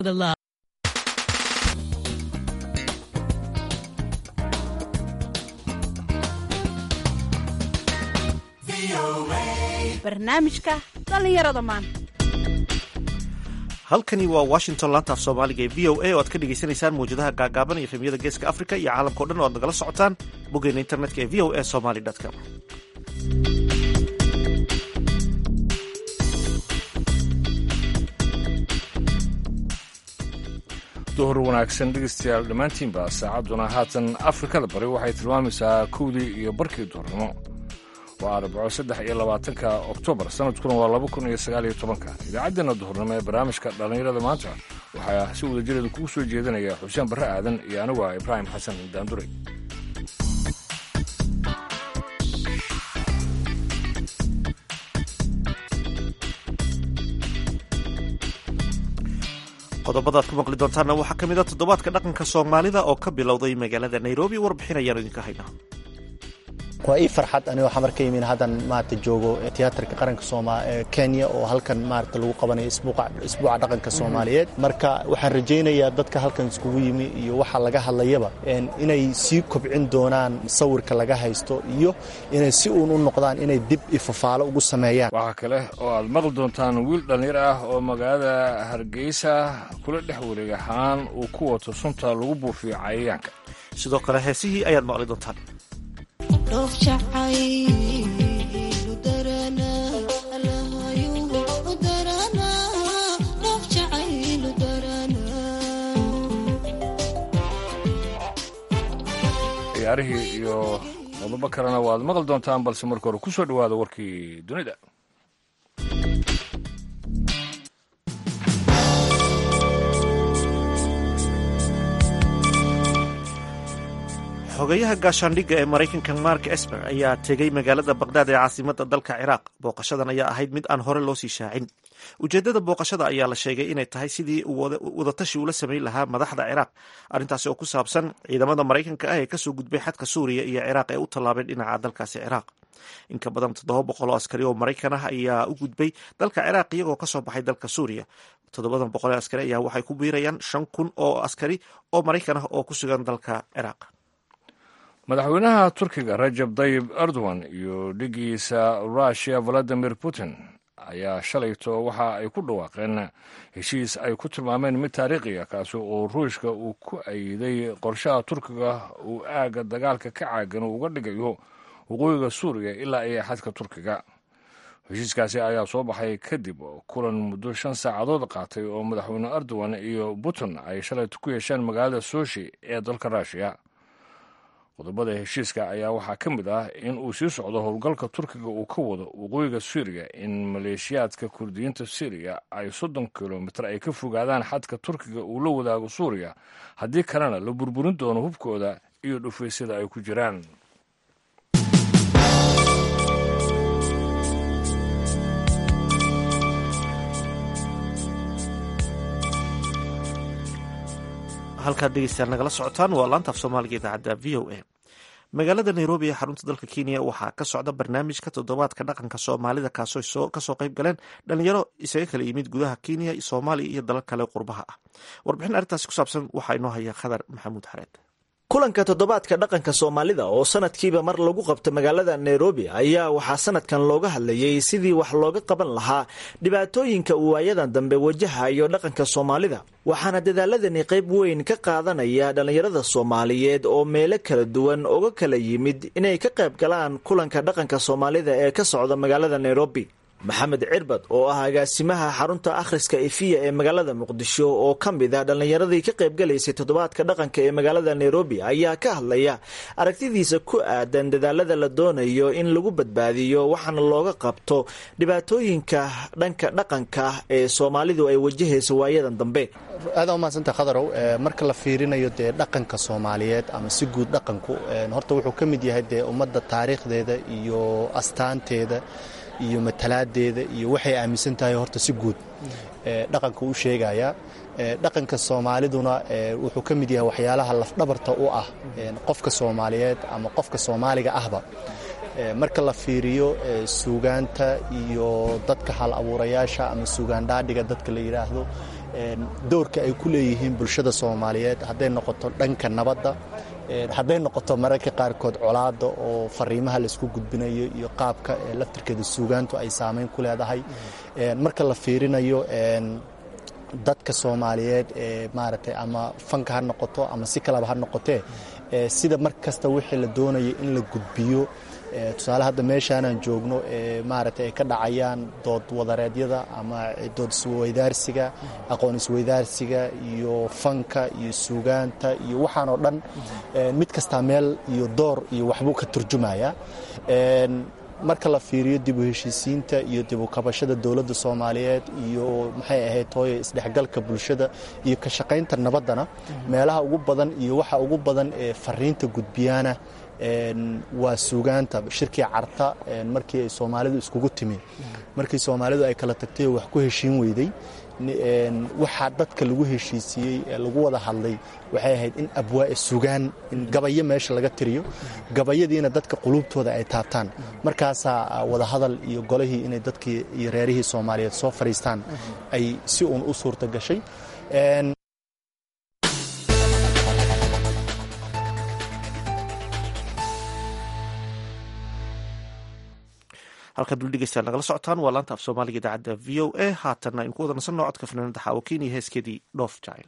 the love. barnaamijka dhallinyarada maanta halkani waa washington laanta af soomaaliga ee v o a oo aad ka dhagaysanaysaan mawjadaha gaagaaban iyo efemyada geeska africa iyo caalamkao dhan oo aad nagala socotaan boggeena internetka ee v o a somaly com duhur wanaagsan dhegeystayaal dhammaantiinba saacadduna haatan afrikada bari waxay tilmaamaysaa kowdii iyo barkii duhurnimo waa arbaco saddex iyo labaatanka oktoobar sanadkuna waa laba kun iyo sagaal iyo tobanka idaacaddeenna duhurnimo ee barnaamijka dhallinyarada maanta waxaa si wadajireeda kugu soo jeedinaya xuseen barre aadan iyo anigu ah ibraahim xasan daandure qodobada ad ku maqli doontaanna waxaa ka mid a toddobaadka dhaqanka soomaalida oo ka bilowday magaalada nairobi warbixin ayaanu idinka haynaa waa ii farxad anigoo xamar ka yimin haddan maarata joogo tiyaatarka qaranka sooma ee kenya oo halkan maarata lagu qabanayo isbuuca dhaqanka soomaaliyeed marka waxaan rajaynayaa dadka halkan iskugu yimi iyo waxa laga hadlayaba inay sii kobcin doonaan sawirka laga haysto iyo inay si uun u noqdaan inay dib ifafaalo ugu sameeyaan waxaa kale oo aad maqli doontaan wiil dhallinyar ah oo magaalada hargeysa kula dhex wareeg ahaan uu ku wato sunta lagu buufiyo cayayaanka sidoo kale heesihii ayaad maqli doontaan ciyaarihii iyo qodobo kalena waad maqli doontaan balse marka hore ku soo dhowaada warkii dunida xogeyaha gaashaandhigga ee maraykanka mark esper ayaa tegey magaalada baqhdaad ee caasimadda dalka ciraaq booqashadan ayaa ahayd mid aan hore loo sii shaacin ujeeddada booqashada ayaa la sheegay inay tahay sidii wadatashi ula samayn lahaa madaxda ciraaq arrintaasi oo ku saabsan ciidamada maraykanka ah ee kasoo gudbay xadka suuriya iyo ciraaq ee u tallaabay dhinaca dalkaasi ciraaq in ka badan toddoba boqol oo askari oo maraykan ah ayaa u gudbay dalka ciraaq iyagoo kasoo baxay dalka suuriya toddobadan boqol ee askari ayaa waxay ku biirayaan shan kun oo askari oo maraykan ah oo ku sugan dalka ciraaq madaxweynaha turkiga rajab dayib erdogan iyo dhigiisa russiya valadimir putin ayaa shalayto waxa ay ku dhawaaqeen heshiis ay ku tilmaameen mid taariikhiya kaasi oo ruushka uu ku ayiday qorshaha turkiga uu aagga dagaalka ka caagan uu uga dhigayo waqooyiga suuriya ilaa iyo xadka turkiga heshiiskaasi ayaa soo baxay kadib kulan muddo shan saacadood qaatay oo madaxweyne erdogan iyo putin ay shalayto ku yeesheen magaalada soshi ee dalka ruushiya qodobada heshiiska ayaa waxaa ka mid ah in uu sii socdo howlgalka turkiga uu ka wado waqooyiga suuriya in maleeshiyaadka kurdiyiinta syriya ay soddon kilomitir ay ka fogaadaan xadka turkiga uu la wadaago suuriya haddii kalena la burburin doono hubkooda iyo dhufaysyada ay ku jiraan halkaad dhegeystayaal nagala socotaan waa laanta af soomaaliga idaacadda v o a magaalada nairobi ee xarunta dalka kenya waxaa ka socda barnaamijka toddobaadka dhaqanka soomaalida kaasoo kasoo qayb galeen dhalinyaro isaga kala yimid gudaha kenya soomaaliya iyo dalal kale qurbaha ah warbixin arrintaasi ku saabsan waxaa inoo haya khadar maxamuud xareed kulanka toddobaadka dhaqanka soomaalida oo sanadkiiba mar lagu qabto magaalada nairobi ayaa waxaa sanadkan looga hadlayay sidii wax looga qaban lahaa dhibaatooyinka uu waayadan dambe wajahayo dhaqanka soomaalida waxaana dadaaladani qayb weyn ka qaadanaya dhallinyarada soomaaliyeed oo meelo kala duwan uga kala yimid inay ka qayb galaan kulanka dhaqanka soomaalida ee ka socda magaalada nairobi maxamed cirbad oo ah agaasimaha xarunta akhriska efiya ee magaalada muqdisho oo ka mid a dhallinyaradii ka qaybgalaysay toddobaadka dhaqanka ee magaalada nairobi ayaa ka hadlaya aragtidiisa ku aadan dadaalada la doonayo in lagu badbaadiyo waxaana looga qabto dhibaatooyinka dhanka dhaqanka ee soomaalidu ay wajahayso waayadan dambe aada umahadsanta khadarow marka la fiirinayo dee dhaqanka soomaaliyeed ama si guud dhaqanku horta wuxuu ka mid yahay dee ummadda taariikhdeeda iyo astaanteeda iyo matalaadeeda iyo waxay aaminsan tahay horta si guud dhaqanka u sheegaya dhaqanka soomaaliduna wuxuu ka mid yahay waxyaalaha lafdhabarta u ah qofka soomaaliyeed ama qofka soomaaliga ahba marka la fiiriyo suugaanta iyo dadka hal abuurayaasha ama suugaan dhaadhiga dadka la yidhaahdo doorka ay ku leeyihiin bulshada soomaaliyeed hadday noqoto dhanka nabadda hadday noqoto mararka qaarkood colaadda oo fariimaha laisku gudbinayo iyo qaabka laftirkeeda suugaantu ay saamayn ku leedahay marka la fiirinayo dadka soomaaliyeed ee maaragtay ama fanka ha noqoto ama si kaleba ha noqotee sida mar kasta wixii la doonaya in la gudbiyo tusaale hadda meeshaanaan joogno ee maaragtay ay ka dhacayaan dood wadareedyada ama dood isweydaarsiga aqoon isweydaarsiga iyo fanka iyo suugaanta iyo waxaan oo dhan mid kastaa meel iyo door iyo waxbuu ka turjumaya marka la fiiriyo dib u heshiisiinta iyo dib u kabashada dowladda soomaaliyeed iyo maxay ahayd hooye isdhexgalka bulshada iyo ka shaqaynta nabaddana meelaha ugu badan iyo waxa ugu badan ee fariinta gudbiyaana waa suugaanta shirkii carta markii ay soomaalidu iskugu timi markii soomaalidu ay kala tagtay oo wax ku heshiin weyday waxaa dadka lagu heshiisiiyey ee lagu wada hadlay waxay ahayd in abwaa sugaan in gabayo meesha laga tiriyo gabayadiina dadka quluubtooda ay taabtaan markaasaa wadahadal iyo golihii inay dadkii iyo reerihii soomaaliyeed soo fadhiistaan ay si uun u suurta gashay halkaad weli dhegeystayaal nagala socotaan waa laanta af soomaaliga idaacadda v o a haatanna aynu ku wada nasanno codka fanaanada xaawakiin iyo heeskeedii dhoof jacayl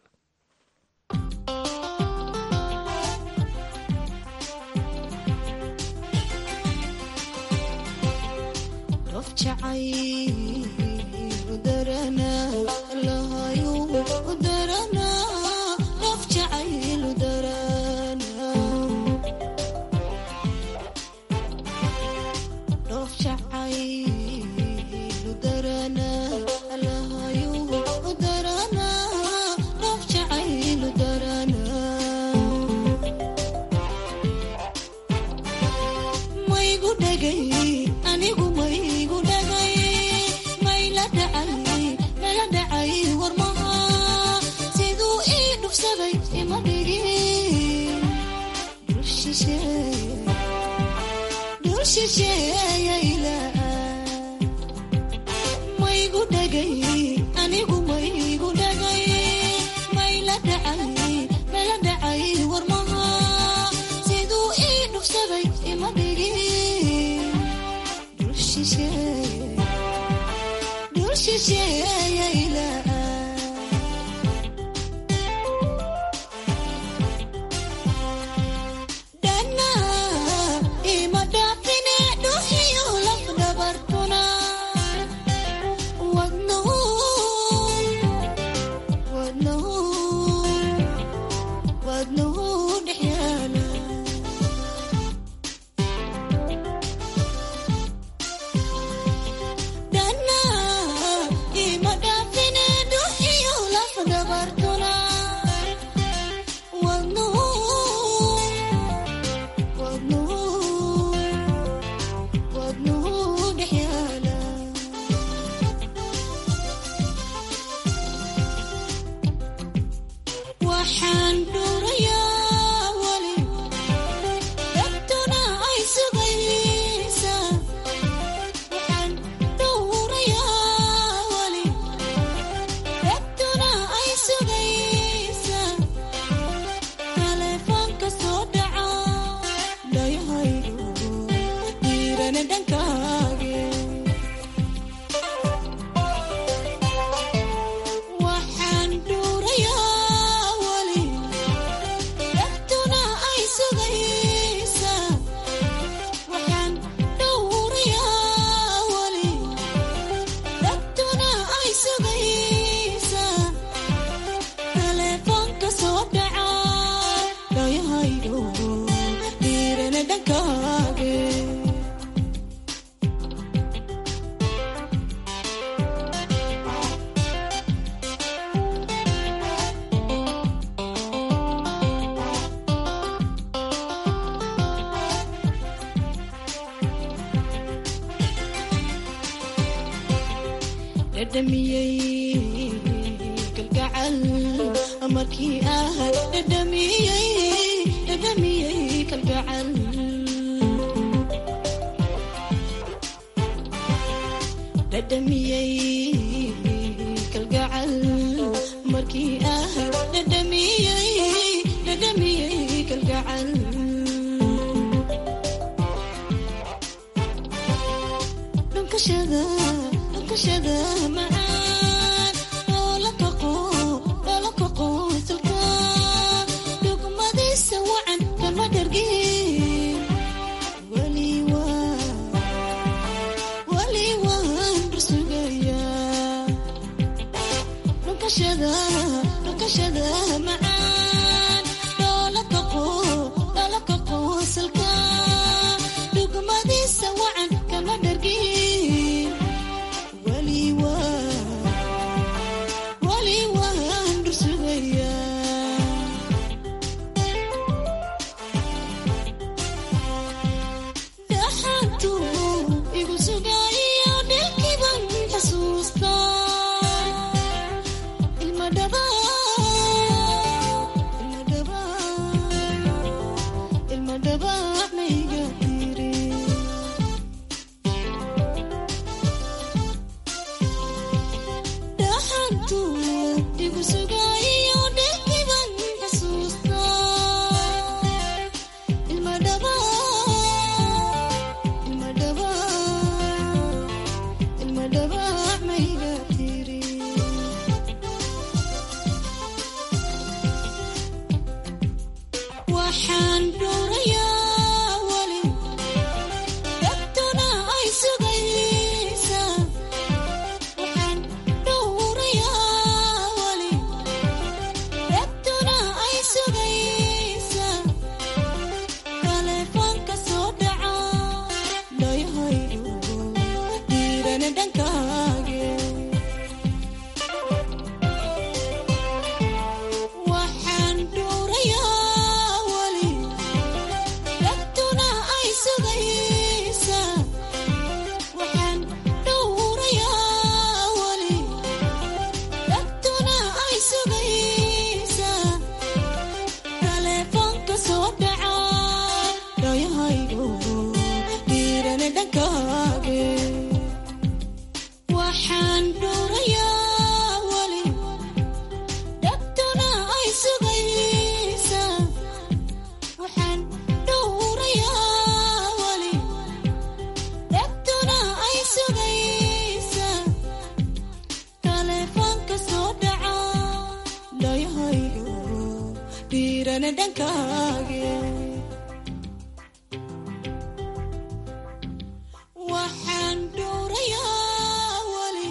ninkii ah dhadhamiyey dhadhamiyey kalgacal dhunkashada dhunkashada macaan dhoola kaqo dhoola kaqo isalka dhugmadiisa wacan kama dhargin weli waa weli waan rusugayaa dhunkashada dhunkashada macaan dhoola kaqo dhoola kaqo isalka dhugmadiisa wacan kama dhargin weli waa weli waan rusugayaa dhaxantu igu sugaayo dhelkiiban xasuusta ilma dhaba ilma dhaba ilma dhaba mayga tiri dhaxantu igu sugaayo dhelkiiban xasuusta ilma dhaba ilma dhaba ilma dhaba mayga tiri waxaan dhuurayaa weli dadtuna ay sugaysaa waxaan dhuurayaa weli dadtuna ay sugaysaa taleefoonka soo dhaca dhayhaygu diirana dhankaage waxaan dhuurayaa weli dadtuna ay sugaysaa waxaan dhuurayaa weli dadtuna ay sugaysaa taleefoonka soo dhaca dhayahaygu diirana dhankaage waxaan dhuurayaa weli dadtuna ay sugaysaa waxaan dhuurayaa weli dadtuna ay sugaysaa taleefoonka soo dhaca dhayahaygu dhiirana dhankaage waxaan dhuurayaa weli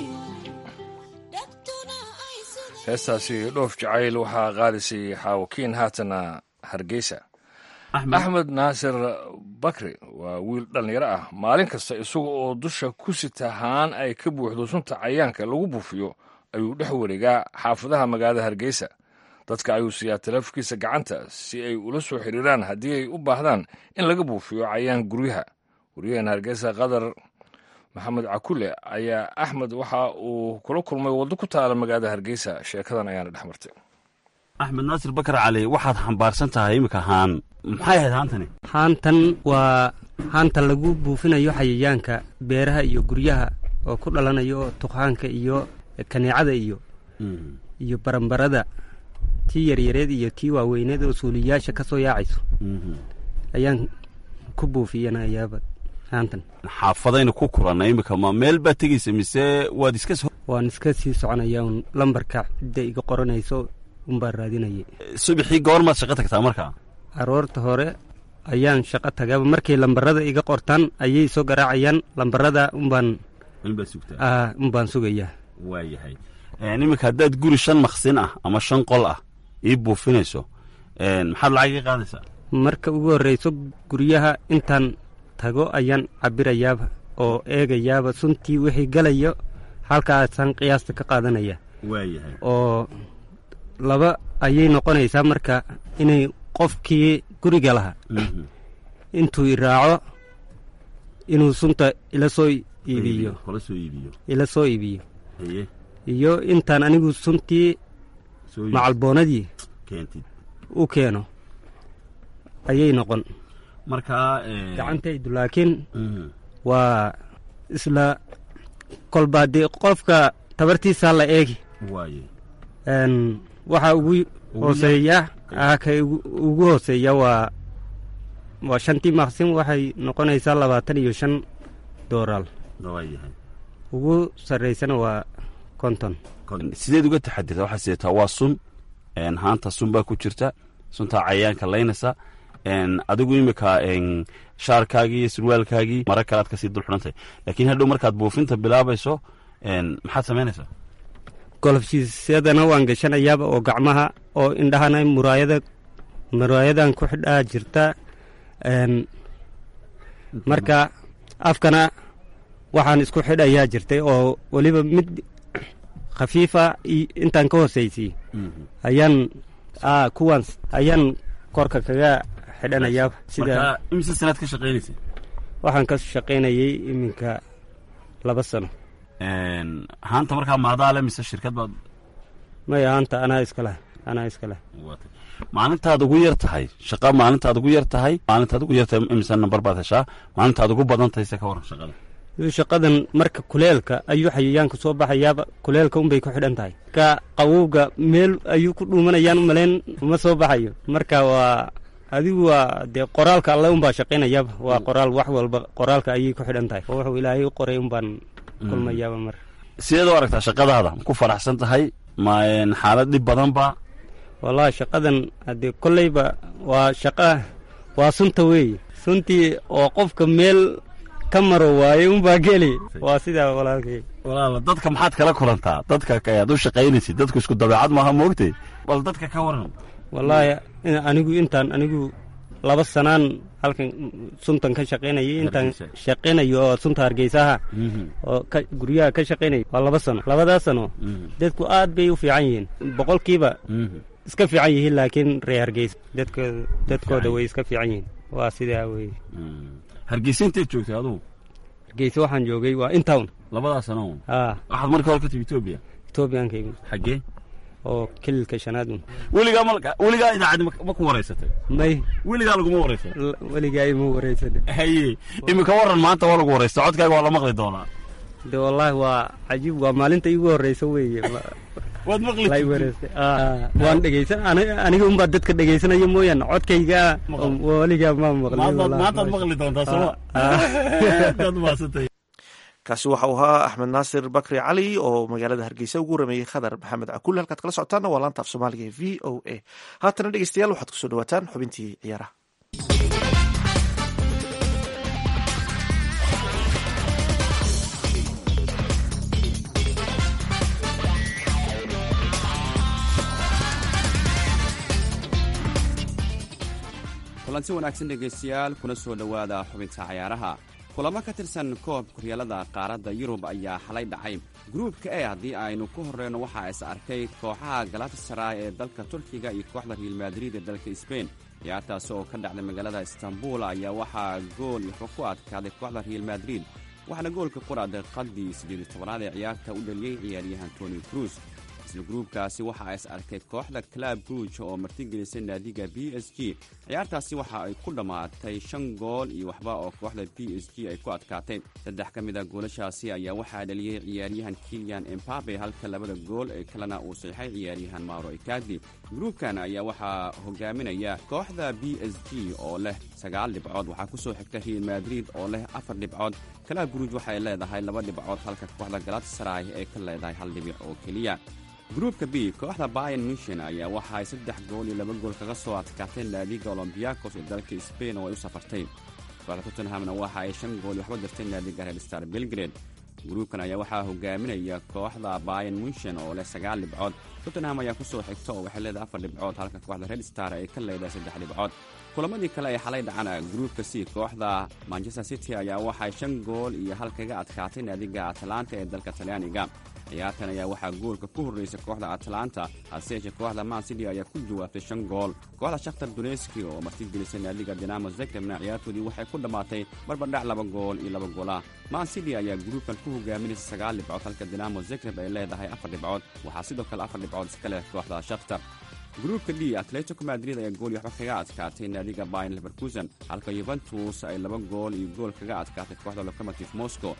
dadtuna ay sugaysaa heestaasi dhoof jacayl waxaa qaadisay xaawakiin haatana hargeysa axmed naasir bakri waa wiil dhallinyaro ah maalin kasta isaga oo dusha ku sita haan ay ka buuxdo sunta cayaanka lagu buufiyo ayuu dhex wareegaa xaafadaha magaalada hargeysa dadka ayuu siiyaa taleefonkiisa gacanta si ay ula soo xiriiraan haddii ay u baahdaan in laga buufiyo cayaan guryaha waryahan hargeysa qadar maxamed cakule ayaa axmed waxa uu kula kulmay waddo ku taala magaalada hargeysa sheekadan ayaana dhex martay axmed naasir bakar cali waxaad xambaarsan tahay iminka haan maxay ahayd haantani haantan waa haanta lagu buufinayo xayayaanka beeraha iyo guryaha oo ku dhalanayo tuqaanka iyo kaneecada iyo iyo barambarada tii yaryareed iyo tii waaweyneed oo suuliyaasha ka soo yaacayso ayaan ku buufiyanayaaba haantan xaafadaynu ku kulannay iminka ma meel baad tegaysa mise waad iska soo waan iska sii soconaya un lambarka cidda iga qoranayso unbaan raadinayay subaxii goormaad shaqo tagtaa markaa aroorta hore ayaan shaqo tagaaba markay lambarada iga qortaan ayay soo garaacayaan lambarada unbaan inbaad sugtaa ah, unbaan sugayaa waayahay iminka haddaad guri shan maqsin ah ama shan qol ah ii buufinayso maxaad lacag ii qaadaysaa marka ugu horreyso guryaha intaan tago ayaan cabirayaaba oo eegayaaba suntii wixii galayo halkaasaan qiyaasta ka qaadanaya waayahay oo laba ayay noqonaysaa marka inay qofkii guriga lahaa intuu i raaco inuu sunta ila soo iibiyo kala soo iibiyo ila soo iibiyo haye iyo intaan anigu suntii soo iib- macalboonadii keentid u keeno ayay noqon markaa gacantaydu laakiin Mhm. waa isla kolba dee qofka tabartiisaa la eegi waaye Een, waxaa ugu hooseeya ah ka ugu- ugu hooseeya waa waa shantii maqsin waxay noqonaysaa labaatan iyo shan dooraal waayahay ugu sarreysana waa konton sideed uga taxadirta waxaa sideetaa waa sun een, haanta sun baa ku jirta suntaa cayayaanka laynaysa een, adigu imika een, shaarkaagii iyo surwaalkaagii mara kale aad kasii dul xidhantay laakiin hadhow markaad buufinta bilaabayso een, maxaad samaynaysaa golofshiisyadana waan gashanayaaba oo gacmaha oo indhahana muraayada muraayadan ku xidhaa jirta een, marka afkana waxaan isku xidhayaa jirtay oo weliba mid khafiifa i- intaan ka hoosaysiy ayaan aa kuwaan ayaan korka kaga xidhanayaa sida marka imise sanaad ka shaqaynaysa waxaan ka shaqaynayay iminka laba sano Een, haanta markaa maadaa le mise shirkad baad maya anta anaa iska leh anaa iska leh maalintaad ugu yar tahay shaqa maalintaad ugu yar tahay maalintaad ugu yar tahay imise nambar baad heshaa maalintaad ugu badan tahay se ka waran shaqada Iyo shaqadan marka kuleelka ayuu xayayaanka soo baxayaaba kuleelka unbay ku xidhan tahay ka qawowga meel ayuu ku dhuumanayaan u malayn uma soo baxayo marka waa adigu waa dee qoraalka alle unbaa shaqaynayaaba waa qoraal wax walba qoraalka ayay ku xidhan tahay oo wuxuu ilaahay u qoray unbaan kulmayaaba mar sideed u aragtaa shaqadaada ma ku faraxsan tahay ma een, xaalad dhib badan ba wallahi shaqadan haddee kolleyba waa shaqa waa sunta weeye suntii oo qofka meel ka maro waaye unbaa geli waa sidaa walaalkay walaala dadka maxaad kala kulantaa dadka ka- aad u shaqaynaysid dadku isku dabeecad maaha moogtay bal dadka ka waran wallaahi in- anigu intaan anigu laba sanaan halkan suntan ka shaqaynayay intaan Hargeysa. shaqaynayo oo sunta hargeysaha oo ka guryaha ka shaqaynaya waa laba sano labadaas sano dadku aad bay u fiican yihiin boqolkiiba iska fiican yihiin laakiin reer hargeysa dadkooda dadkooda way iska fiican yihiin waa sidaa weye hargeysa inteed joogtay adugu hargeysa waxaan joogay waa intown labadaa sano aa waxaad marka hore ka timi etoobiya etoobiyaanka yimid xaggee oo kililka shanaad un weligaa malka weligaa idaacaddi ma- ma ku waraysatay may weligaa laguma waraysan l- weligaa ima wareysan haye imika waran maanta waa lagu waraysta codkaaga waa la maqli doonaa de wallaahi waa cajiib waa maalinta iigu horeysa weeye ma- waad maqli la i wareystay Aa, waan dhegeysan ani- aniga unbaa dadka dhegeysanaya mooyaane codkayga weligaa ma maqlin maantaad wallaahi. maantaad maqli doontaa sooma Ah. aad maasantay kaasi waxa uu ahaa axmed naasir bakri cali oo magaalada hargeysa ugu rameeyey khadar maxamed cakul halkaad kala socotaana waa laanta af soomaaliga ee v o a haatana dhegeystayaal waxaad kusoo dhawaataan xubintii ciyaaraha kulanti wanaagsan dhegaystayaal kuna soo dhowaada xubinta cayaaraha kulamo ka tirsan koobka horyaalada qaaradda yurub ayaa xalay dhacay gruubka e haddii aynu ku horreyno waxaa is arkay kooxaha galatasaray ee dalka turkiga iyo kooxda real madrid ee dalka sbain ciyaartaasi oo ka dhacday magaalada istanbul ayaa waxaa gool waxba ku adkaaday kooxda real madrid waxaana goolka qura daqiiqadii siddeed tobanaad ee ciyaarta u dhaliyey ciyaaryahan tony cruz isla gruubkaasi waxaa is arkay kooxda club bruge oo martigelisay naadiga b s g ciyaartaasi waxa ay ku dhammaatay shan gool iyo waxba oo kooxda b s g ay ku adkaatay saddex ka mid a goolashaasi ayaa waxaa dhaliyey ciyaaryahan kilian embabe halka labada gool ee kalena uu saxay ciyaaryahan mauro ikadi gruubkan ayaa waxaa hogaaminaya kooxda b s g oo leh sagaal dhibcood waxaa kusoo xigta real madrid oo leh afar dhibcood club bruge waxay leedahay laba dhibcood halka kooxda galatasaray ay ka leedahay hal dhibic oo keliya gruubka b kooxda bayan mission ayaa waxa ay saddex gool iyo laba gool kaga soo adkaatay naadiga olombiyakos ee dalka sbain oo ay u safartay kooxda tottenhamna waxa ay shan gool iyo waxba dirtay naadiga red star belgrade gruubkan ayaa waxaa hogaaminaya kooxda bayan mission oo leh sagaal dhibcood tottenham ayaa ku soo xigta oo waxay leedahay afar dhibcood halka kooxda red star ay ka leedahay saddex dhibcood kulamadii kale ee xalay dhacana gruubka c kooxda manchester city ayaa waxay shan gool iyo hal kaga adkaatay naadiga atlanta ee dalka talyaaniga ciyaartan ayaa waxaa goolka ku horreysay kooxda atlanta hase yeeshee kooxda man city ayaa ku jawaabtay shan gool kooxda shakhtar duneski oo martigelisay naadiga dinamo zegrebna ciyaartoodii waxay ku dhammaatay barbardhac laba gool iyo laba goolah man city ayaa gruubkan ku hogaaminaysa sagaal dhibcood halka dinamo zegreb ay leedahay afar dhibcood waxaa sidoo kale afar dhibcood iska leh kooxda shakhtar gruubka d atletico madrid ayaa gool iyo waxba kaga adkaatay naadiga bayan leverkusen halka yuventus ay laba gool iyo gool kaga adkaatay kooxda locomotive moscow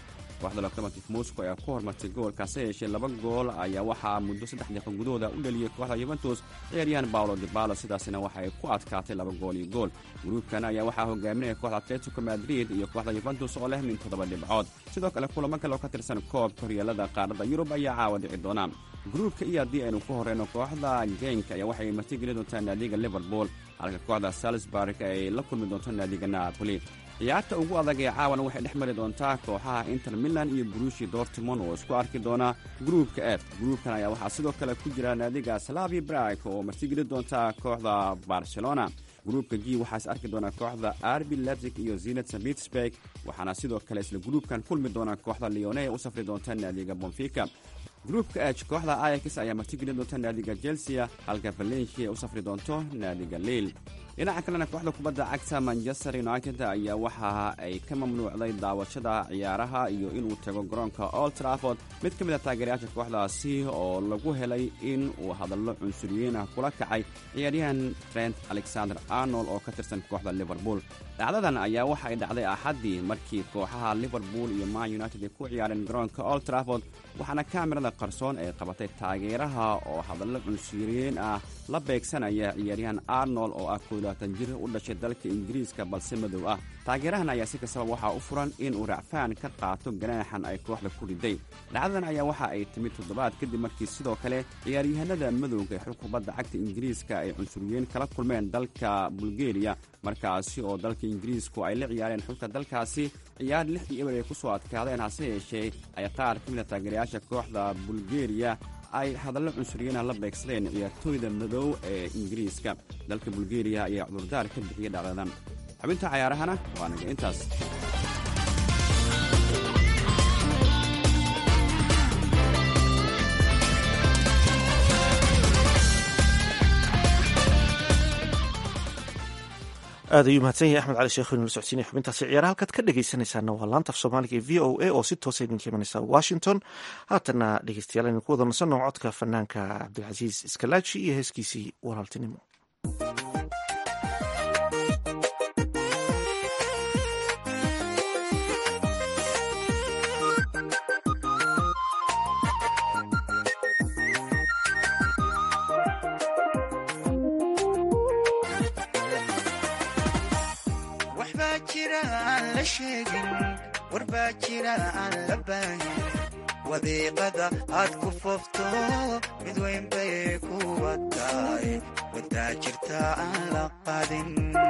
kooxda locomotive moscow ayaa ku hormartay goolkaase yeeshee laba gool ayaa waxaa muddo saddex daqiiqo gudahooda u dhaliyey kooxda yuventus ciyaaryahan paolo dibalo sidaasina waxa ay ku adkaatay laba gool iyo gool gruubkan ayaa waxaa hogaaminaya kooxda atletico madrid iyo kooxda yuventus oo leh min toddoba dhibcood sidoo kale kulamo kale oo ka tirsan koobka horyaalada qaaradda yurub ayaa caawa dhici doona gruubka iyo haddii aynu ku horeyno kooxda genk ayaa waxay martigeli doontaa naadiga liverpool halka kooxda salisburg ay la kulmi doonto naadiga napoli ciyaarta ugu adag ee caawana waxay dhex mari doontaa kooxaha inter milan iyo brushi dortmond oo isku arki doona gruubka f gruubkan ayaa waxaa sidoo kale ku jira naadiga slavi brag oo martigeli doonta kooxda barcelona gruubka g waxaa is arki doonaa kooxda arbi lebsig iyo zinat pittsburg waxaana sidoo kale isla gruubkan kulmi doona kooxda leone ee u safri doonta naadiga bonfica gruubka h kooxda ayax ayaa martigeli doonta naadiga chelsea halka valencia u safri doonto naadiga liil dhinaca kalena kooxda kubadda cagta manchester united ayaa waxa ay ka mamnuucday daawashada ciyaaraha iyo inuu tago garoonka old trafford mid ka mid a taageerayaasha kooxdaasi oo lagu helay in uu hadallo cunsuriyiin ah kula kacay ciyaaryahan trent alexander arnold oo ka tirsan kooxda liverpool dhacdadan ayaa waxa ay dhacday axaddii markii kooxaha liverpool iyo man united ay ku ciyaareen garoonka old trafford waxaana kaamirada qarsoon ay qabatay taageeraha oo hadallo cunsuriyiin ah la beegsanaya ciyaaryahan arnold oo ah koolaatan jir u dhashay dalka ingiriiska balse madow ah taageerahan ayaa si kastaba waxaa u furan in uu racfaan ka qaato ganaaxan ay kooxda ku riday dhacdadan ayaa waxa ay timid toddobaad kadib markii sidoo kale ciyaaryahanada madowga ee xul kubadda cagta ingiriiska ay cunsuriyiin kala kulmeen dalka bulgeriya markaasi oo dalka ingiriisku ay la ciyaareen xulka dalkaasi ciyaar lixdii eber ay ku soo adkaadeen hase yeeshee ay qaar ka mida taageerayaasha kooxda bulgeriya ay hadallo cunsuriyiinah la beegsadeen ciyaartooyda madow ee ingiriiska dalka bulgeriya ayaa cudurdaar ka bixiyey dhacdadan xubinta cayaarahana waa naga intaas aad ayuu mahadsan yahay axmed cali sheekh inula socodsiinaya xubintaasi ciyaaraha halkaad ka dhegeysanaysaana waa laanta af soomaaliga ee v o a oo si toosa idinka imanaysa washington haatana dhegeystayaal aynu ku wada nasanno codka fanaanka cabdilcasiis iskalaaji iyo heeskiisii walaaltinimo waxbaa jira aan la sheegin warbaa jira aan la baahin wadiiqada aad ku foofto mid weyn bay ku wataay wadaa jirta aan la qadin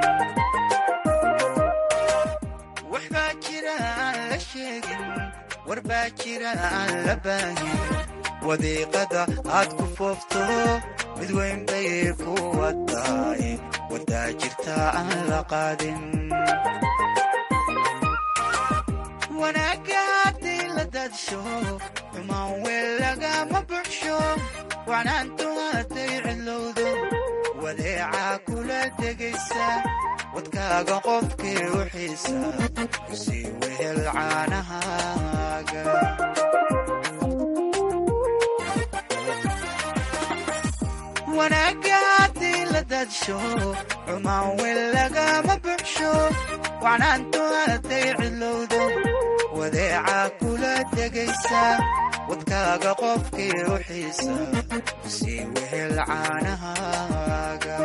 waxbaa jira aan la sheegin warbaa jira aan la baahin wadiiqada aad ku foofto mid weyn bay ku wataay wadaa jirta aan la qaadin wanaagga haddii la daadsho xumaan weel lagama buxsho wacnaantu hadday cidlowdo wadeecaa kula degaysa wadkaaga qofkii u xiisa kusii wehel caanahaaga wanaagga haddii la daadsho xumaan weel lagama buxsho wacnaantu hadday cidlowdo wadeecaa kula degaysa wadkaaga qofkii u xiisa kusii wehel caanahaaga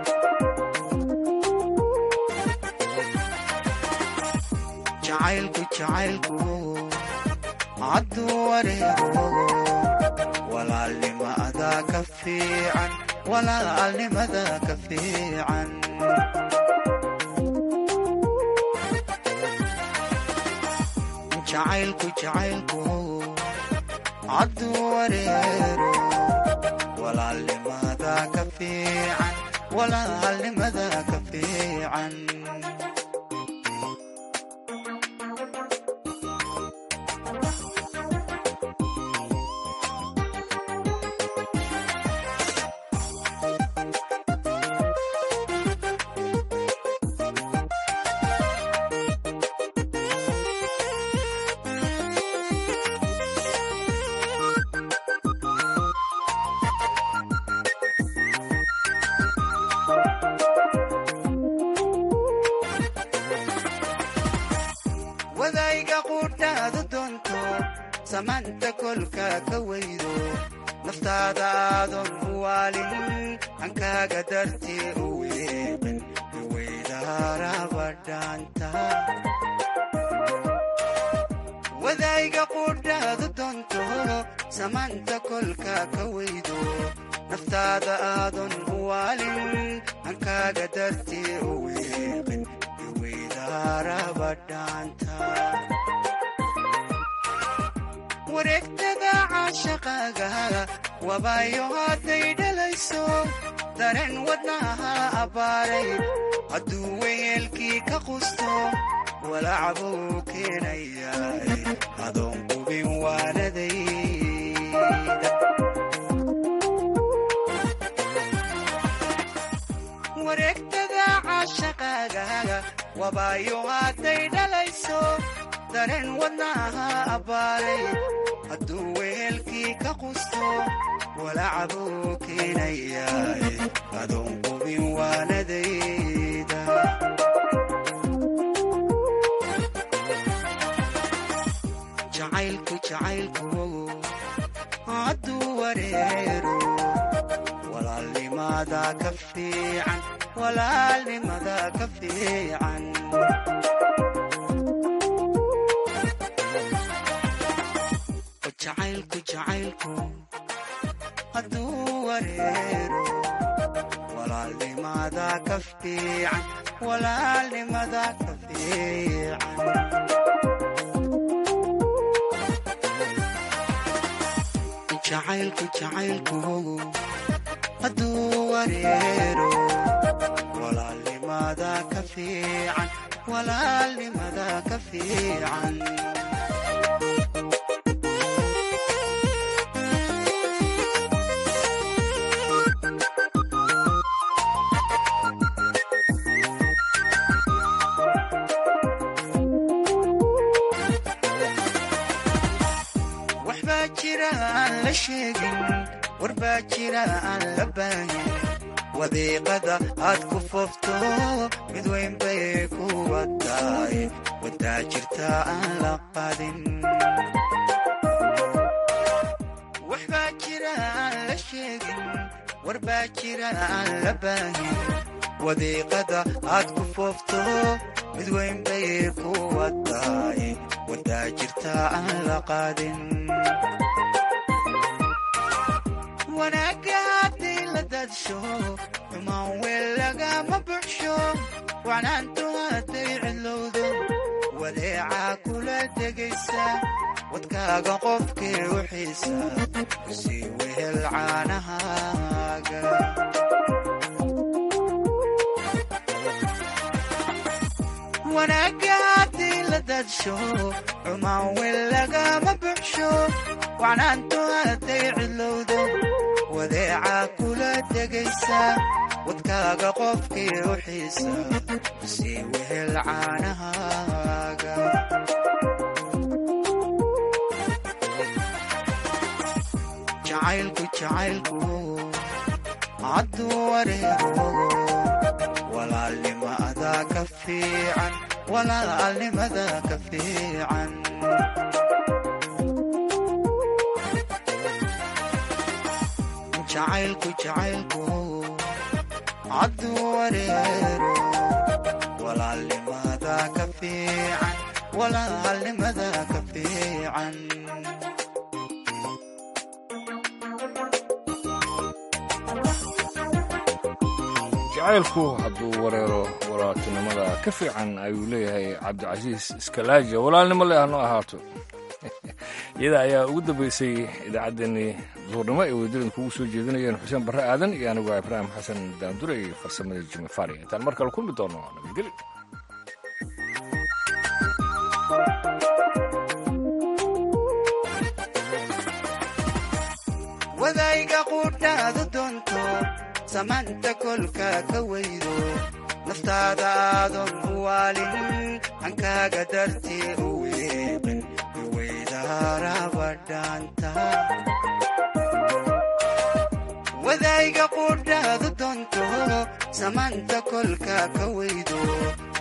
jacaylku jacaylku hadduu wareego walaalnimada ka fiican walaalnimada ka fiican jacaylku jacaylku hadduu wareero walaalnimada ka fiican walaalnimada ka fiican samaanta kolka ka weydo naftaada aadan u waalin hankaaga dartee u weeqin iweydaarabadhaanta wadayga qudhaadu doonto samaanta kolka ka weydo naftaada aadan u waalin hankaaga dartee u weeqin iweydaarabadhaanta wareegtada caashaqaaga wabaayo hadday dhalayso dareen wadnaha abbaaray hadduu weyeelkii ka qusto walacbuu keenayaa adoon qubin waanadayda wareegtada caashaqaaga wabaayo hadday dhalayso dareen wadnaha abbaaray hadduu weelkii ka qusto walacbuu keenayaa adoon qubin waanadayda jacaylku jacaylku hadduu wareero walaalnimada ka fiican walaalnimada ka fiican jacaylku jacaylku hadduu wareero walaalnimada ka fiican walaalnimada ka fiican jacaylku jacaylku hadduu wareero walaalnimada ka fiican walaalnimada ka fiican waxbaa jira aan la sheegin warbaa jira aan la baahin wadiiqada aad ku foofto mid weyn bay ku wadaay wadaa jirta aan la qadin waxbaa jira aan la sheegin warbaa jira aan la baahin wadiiqada aad ku foofto mid weyn bay ku wadaay wadaa jirta aan la qaadin wanaagga haddii la dadsho xumaan weel lagama buxsho wacnaantu hadday cidlowdo wadeecaa kula degaysa wadkaaga qofkii u xiisa kusii wehel caanahaaga wanaagga haddii la dadsho xumaan weel lagama buxsho wacnaantu hadday cidlowdo wadeecaa kula degaysa wadkaaga qofkii u xiisa sii wehel caanahaaga jacaylku jacaylku hadduu wareego walaalnimada ka fiican walaalnimada ka fiican jacaylku jacaylku hadduu wareero walaalnimada ka fiican walaalnimada ka fiican jacaylku hadduu wareero walaaltinimada ka fiican ayuu leeyahay cabdicasiis iskalaaja walaalnimo le hano ahaato iyada ayaa ugu dambaysay idaacaddeenii duurnimo ay wadadan kugu soo jeedinayeen xuseen barre aadan iyo anigu ibraahim xasan daandure iyo farsamadii jimi fari intaan mar kale kulmi doono nabadgeli wadayga qudhaadu doonto samaanta kolka ka weydo naftaada aadan u waalin hankaaga dartee u weeqin iweydaarabadhaanta wadayga qudhaadu doonto samaanta kolka ka weydo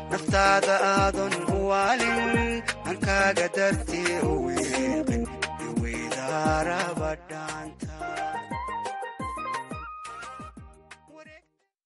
naftaada aadan u waalin hankaaga dartee u weeqin ciyaaraba dhaanta